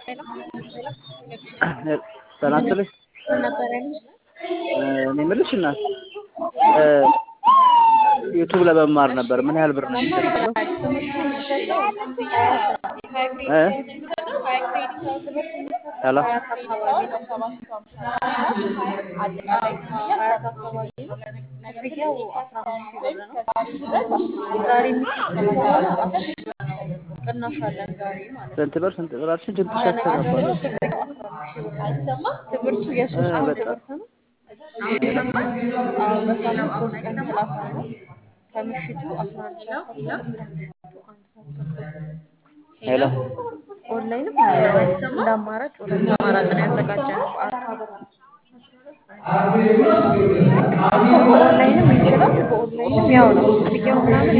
ሰላም ስልሽ ምን ነበር ያሉት? እኔ የምልሽ እናት ዩቱብ ለመማር ነበር። ምን ያህል ብር ነው የሚከፈለው? እ ሄሎ ቅናሽ አለን ዛሬ ማለት ነው። ስንት ብር ስንት ብር አልሽኝ? ድምፅሽ ያስተጋባል። ትምህርቱ የሶስት እ ወር በጣም ትምህርት ነው። አዎ በሳምንት ሶስት ቀን ክላስ አለ። ከምሽቱ አስራ አንድ ሰዓት ተኩል እስከ ምሽቱ አንድ ሰዓት ተኩል ሄሎ ኦንላይንም አለ። እንደ አማራጭ ሁለት አማራጭ ነው ያዘጋጀነው። በኦንላይንም ይችላል፣ በኦንላይንም ያው ነው ክፍያው ምናምን